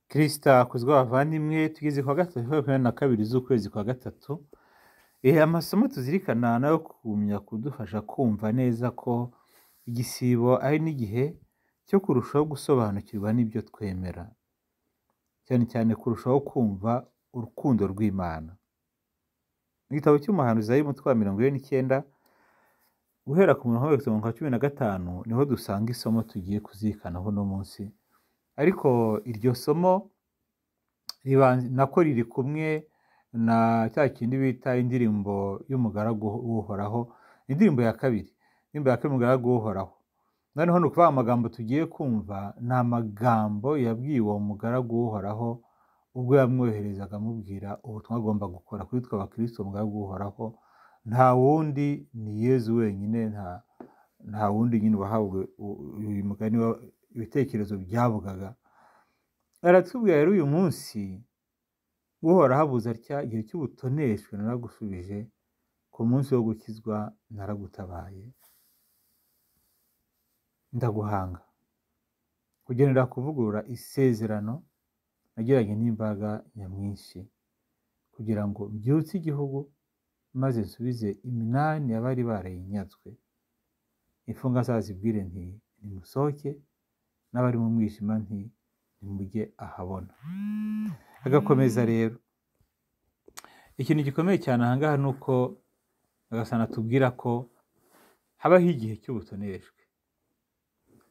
kirisita akuzwa abavandimwe tugeze ku wa gatatu makumyabiri na kabiri z'ukwezi kwa gatatu amasomo tuzirikana nayo kugumya kudufasha kumva neza ko igisibo ari n'igihe cyo kurushaho gusobanukirwa n'ibyo twemera cyane cyane kurushaho kumva urukundo rw'imana mu gitabo cy'umuhanuzi ari umutwe wa mirongo ine n'icyenda guhera ku murongo w'ibihumbi mirongo cumi na gatanu niho dusanga isomo tugiye kuzirikanaho uno munsi ariko iryo somo nako riri kumwe na cya kindi bita indirimbo y'umugaragu w'uhoraho indirimbo ya kabiri indirimbo ya kabiri umugaragu w'uhoraho noneho ni ukuvuga amagambo tugiye kumva ni amagambo yabwiye uwo mugaragu w'uhoraho ubwo yamwoherezaga amubwira ubutumwa agomba gukora kuri twe abakristo mugaragu w'uhoraho nta wundi ni yezu wenyine nta wundi nyine wahabwa uyu mugani ibitekerezo byavugaga aratubwira rero uyu munsi guhora habuze atya igihe cy'ubutoneshwe naragusubije ku munsi wo gukizwa naragutabaye ndaguhanga kugenera kuvugurura isezerano nagiranye n'imbaga nyamwinshi kugira ngo mbyutse igihugu maze nsubize iminani abari barayinyazwe imfunga zazibwire nti nimusohoke n'abari mu mwijima nti nimujye ahabona agakomeza rero ikintu gikomeye cyane ahangaha ni uko agasana tubwira ko habaho igihe cy'ubutoneshwe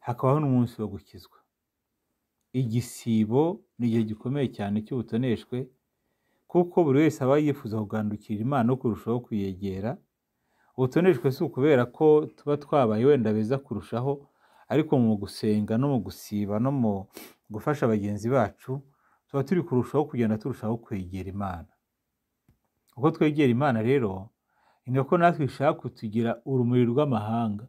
hakabaho n'umunsi wo gukizwa igisibo ni igihe gikomeye cyane cy'ubutoneshwe kuko buri wese aba yifuza kugandukira imana no kurushaho kuyegera ubutoneshwe si ukubera ko tuba twabaye wenda beza kurushaho ariko mu gusenga no mu gusiba no mu gufasha bagenzi bacu tuba turi kurushaho kugenda turushaho kwegera imana uko twegera imana rero ni uko natwe ishaka kutugira urumuri rw'amahanga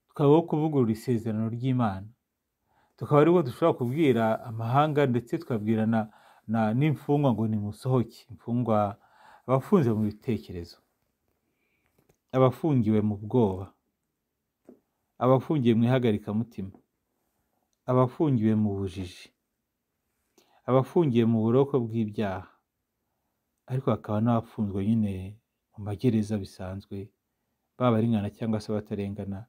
tukabaho kuvugurura isezerano ry'imana tukaba aribo dushobora kubwira amahanga ndetse tukabwira n'imfungwa ngo nimusohoke imfungwa abafunze mu bitekerezo abafungiwe mu bwoba abafungiwe mu ihagarikamutima abafungiwe mu bujiji abafungiwe mu buroko bw'ibyaha ariko hakaba n'abafunzwe nyine mu magereza bisanzwe baba aringana cyangwa se batarengana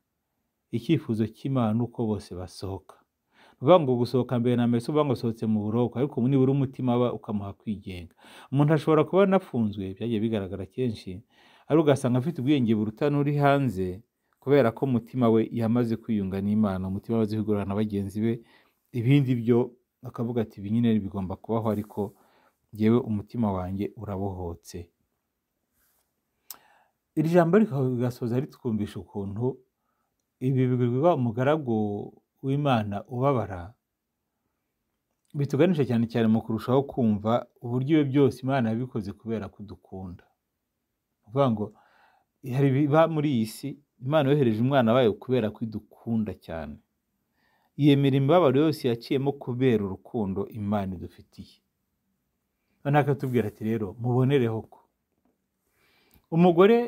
icyifuzo cy'imana uko bose basohoka uvuga ngo gusohoka mbere na mbere si uvuga ngo usohotse mu buroko ariko nibura umutima aba ukamuha kwigenga umuntu ashobora kuba anafunzwe byagiye bigaragara kenshi ariko ugasanga afite ubwenge buruta n'uri hanze kubera ko umutima we yamaze kwiyunga n'imana umutima we azihugurana na bagenzi be ibindi byo akavuga ati ibi nyine bigomba kubaho ariko ngewe umutima wanjye urabohotse iri jambo rigasoza ritwumvisha ukuntu ibi bigurwa umugaragu w'imana ubabara bituganisha cyane cyane mu kurushaho kumva uburyo ibi byose imana yabikoze kubera kudukunda kuvuga ngo hari biba muri iyi si imana yohereje umwana wayo kubera ko idukunda cyane yemera imibabaro yose yaciyemo kubera urukundo imana idufitiye noneho akatubwira ati rero mubonereho ko umugore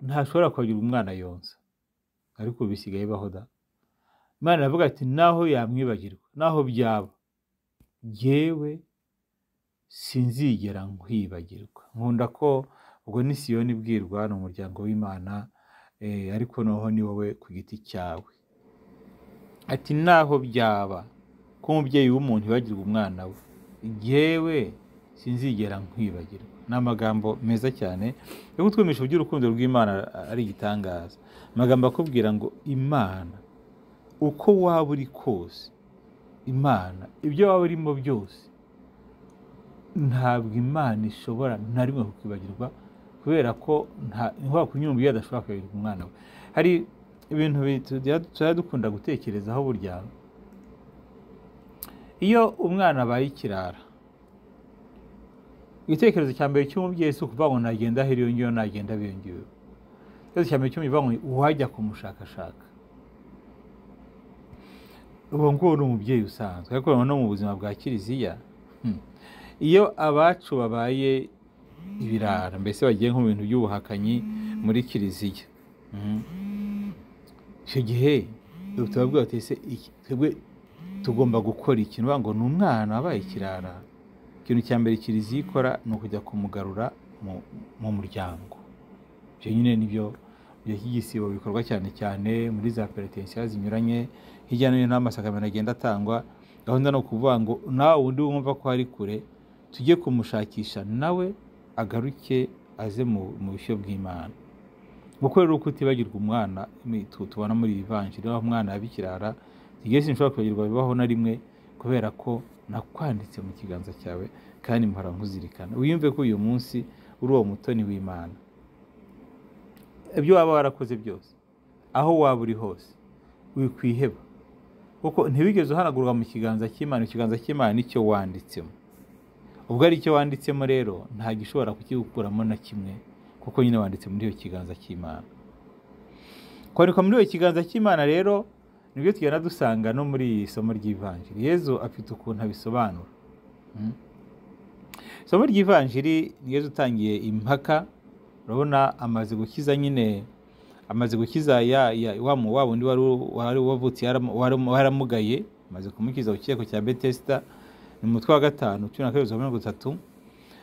ntashobora kugira umwana yonsa ariko bisigaye baho da imana iravuga ati naho yamwibagirwa naho byaba yewe sinzigera nkwibagirwa nkunda ko ubwo ni siyoni ibwirwa ni umuryango w'imana ariko noneho ni wowe ku giti cyawe ati naho byaba ko umubyeyi w'umuntu ibagirwa umwana we yewe sinzigera nkwibagirwa ni amagambo meza cyane yo kutwumisha iby'urukundo rw'imana ari igitangaza amagambo akubwira ngo imana uko waba uri kose imana ibyo waba urimo byose ntabwo imana ishobora na rimwe kukwibagirwa kubera ko nta kunyumva iyo adashobora kwibagirwa umwana we hari ibintu tuba dukunda gutekerezaho burya iyo umwana abaye ikirara igitekerezo cya mbere cy'umubyeyi si ukuvuga ngo nagenda aho iyo ngiyo nagenda biyongewe igitekerezo cya mbere cy'umubyeyi ngo uwajya kumushakashaka ubu ngubu ni umubyeyi usanzwe ariko no mu buzima bwa kiliziya iyo abacu babaye ibirara mbese bagiye nko mu bintu by'ubuhakanyi muri kiliziya icyo gihe twebwe tugomba gukora iki ni ngo ni umwana wabaye ikirara ikintu cya mbere kiliziya ikora ni ukujya kumugarura mu- mu muryango ibyo nyine nibyo igihe cy'igisibo bikorwa cyane cyane muri za peretensiyo zinyuranye hirya no hino n'amasakamena agenda atangwa gahunda ni ukuvuga ngo nawe undi wumva ko ari kure tujye kumushakisha nawe agaruke aze mu mu bushyo bw'imana kuko rero uko utibagirwa umwana ni- tu- tubona muri iyi vanjiri aho umwana yabikirara igihe sinshobora kwibagirwa bibaho na rimwe kubera ko nakwanditse mu kiganza cyawe kandi mpora nkuzirikana wiyumve ko uyu munsi uri uwo mutoni w'imana ibyo waba warakoze byose aho waba uri hose wikwiheba kuko ntibigeze uhanagurwa mu kiganza cy'imana ikiganza cy'imana nicyo wanditsemo ubwo ari cyo wanditsemo rero nta gishobora kukiwukuramo na kimwe kuko nyine wanditse muri iyo kiganza cy'imana kwandikwa muri iyo kiganza cy'imana rero nibyo tugenda dusanga no muri iri somo ry'ivanjiri yezu afite ukuntu abisobanura Mm. isomo ry'ivanjiri ni yezu utangiye impaka urabona amaze gukiza nyine amaze gukiza ya, ya, wa mu wa wundi wari wari wavutse yaram- waram- waramugaye amaze kumukiza ku kireko cya betesita ni umutwe wa gatanu cumi na kabiri bibiri na mirongo itatu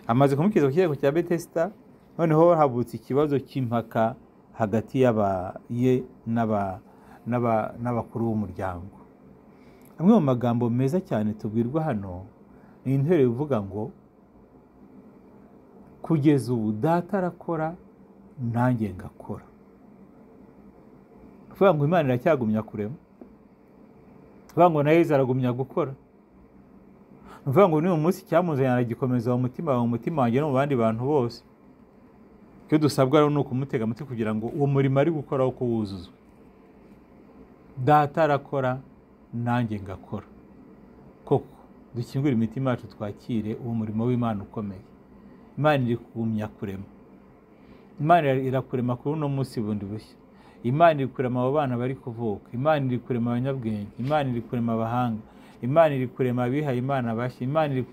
amaze kumukiza ku kirego cya betesita noneho havutse ikibazo cy'impaka hagati y'aba ye n'aba- n'aba- n'abakuru b'umuryango amwe mu magambo meza cyane tubwirwa hano ni intero ivuga ngo kugeza ubu data arakora nanjye ngakora ni ukuvuga ngo imana iracyagumya kurema ni ukuvuga ngo na yezu aragumya gukora ni ukuvuga ngo n'uyu munsi icyamuzanye aragikomeza mu mutima wawe mu mutima wanjye no mu bandi bantu bose icyo dusabwa rero ni ukumutega amatwi kugira ngo uwo murimo ari gukora wo kuwuzuza data arakora nanjye ngakora koko dukingure imitima yacu twakire uwo murimo w'imana ukomeye imana iri kugumya kurema imana irakurema kuri uno munsi bundi bushya imana iri kurema abo bana bari kuvuka imana iri kurema abanyabwenge imana iri kurema abahanga imana iri kurema abihaye imana bashya imana iri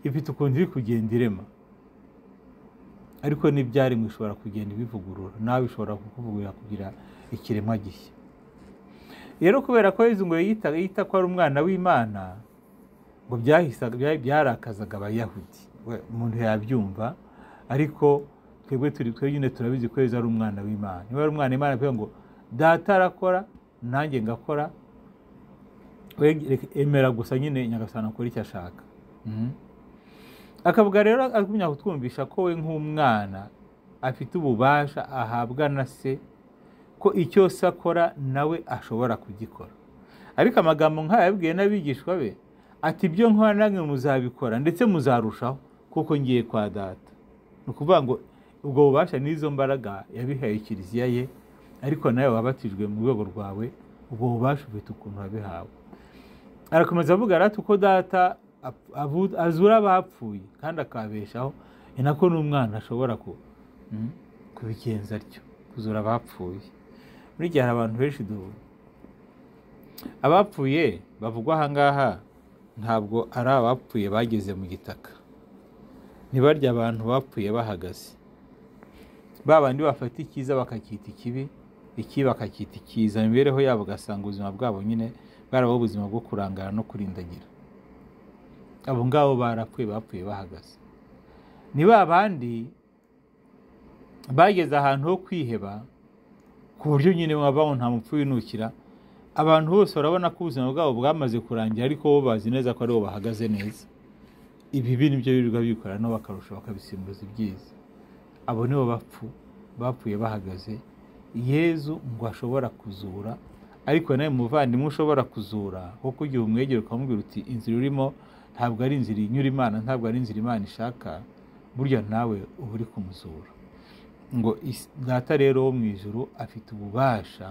ifite ukuntu iri kugenda irema ariko n'ibyaremwe ishobora kugenda ibivugurura nawe ishobora kukuvugurura kugira ikiremwa gishya rero kubera ko yezu ngo yita, yita ko ari umwana w'imana ngo byahisa- bya- byarakazaga abayahudi We- umuntu yabyumva ariko twebwe turi twebwe nyine turabizi ko yezu ari umwana w'imana niba ari umwana w'imana avuga ngo data arakora nanjye ngakora we reka- emera gusa nyine nyagasana akora icyo ashaka Mhm. akavuga rero agumya kutwumvisha ko we nk'umwana afite ububasha ahabwa na se ko icyo se akora nawe ashobora kugikora ariko amagambo nk'aya yabwiye n'abigishwa be ati ibyo nkora namwe muzabikora ndetse muzarushaho kuko ngiye kwa data ni ukuvuga ngo ubwo bubasha n'izo mbaraga yabihaye kiliziya ye ariko nawe wabatijwe mu rwego rwawe ubwo bubasha ufite ukuntu wabihawe arakomeza avuga rati uko data ap- avu- azura abapfuye kandi akababeshaho ni nako n'umwana ashobora ku- mm, kubigenza atyo kuzura abapfuye muri gihe hari abantu benshi duhura abapfuye bavugwa aha ngaha ntabwo ari abapfuye bageze mu gitaka ntibarya abantu bapfuye bahagaze ba bandi bafata icyiza bakacyita ikibi ikibi bakacyita icyiza mu mibereho yabo ugasanga ubuzima bwabo nyine bwarabaho ubuzima bwo kurangara no kurindagira abo ngabo barapfuye bapfuye bahagaze ni ba bandi bageze ahantu ho kwiheba ku buryo nyine wabaho nta mupfu winukira abantu bose barabona ko ubuzima bwabo bwamaze kurangira ariko bo bazi neza ko aribo bahagaze neza ibibi nibyo birirwa bikora nabo bakarusha bakabisimbuza ibyiza abo nibo bapfu bapfuye bahagaze yezu ngo ashobora kuzura ariko nawe muvandimwe ushobora kuzura kuko igihe umwegera ukamubwira uti inzira urimo ntabwo ari inzira inyura imana ntabwo ari inzira imana ishaka burya nawe uba uri kumuzura ngo is- data rero wo mu ijuru afite ububasha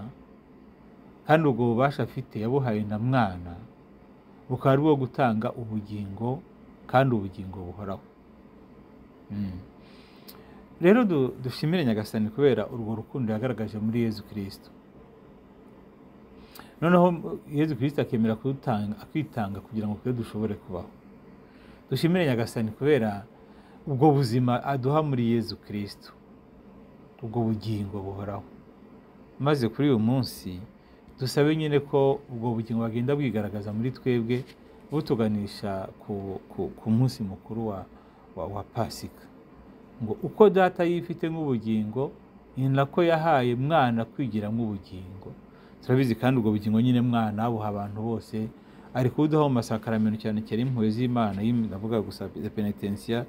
kandi ubwo bubasha afite yabuhaye na mwana bukaba ari ubwo gutanga ubugingo kandi ubugingo buhoraho Mm. rero du- dushimire nyagasani kubera urwo rukundo yagaragaje muri yezu kirisito noneho yezu kirisito akemera kudutanga- kwitanga kugira ngo twe dushobore kubaho dushimire nyagasani kubera ubwo buzima aduha muri yezu kirisito ubwo bugingo buhoraho maze kuri uyu munsi dusabe nyine ko ubwo bugingo bugenda bwigaragaza muri twebwe butuganisha ku munsi mukuru wa pasika ngo uko data yifite nk'ubugingo ni nako yahaye mwana kwigira nk'ubugingo turabizi kandi ubwo bugingo nyine mwana abuha abantu bose ari kubudaho mu masakaramento cyane cyane impuhwe z'imana ndavuga gusa penitensiya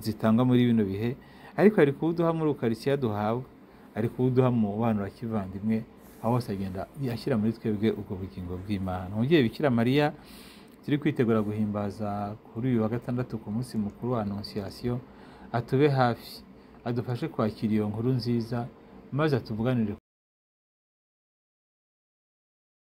zitangwa muri bino bihe ariko ari kubuduha muri ukarisiya duhabwa ari kubuduha mu bantu bakivandimwe aho hose agenda ashyira muri twebwe ubwo bugingo bw'imana umubyeyi bikira mariya turi kwitegura guhimbaza kuri uyu wa gatandatu ku munsi mukuru wa anonsiyasiyo atube hafi adufashe kwakira iyo nkuru nziza maze atuvuganire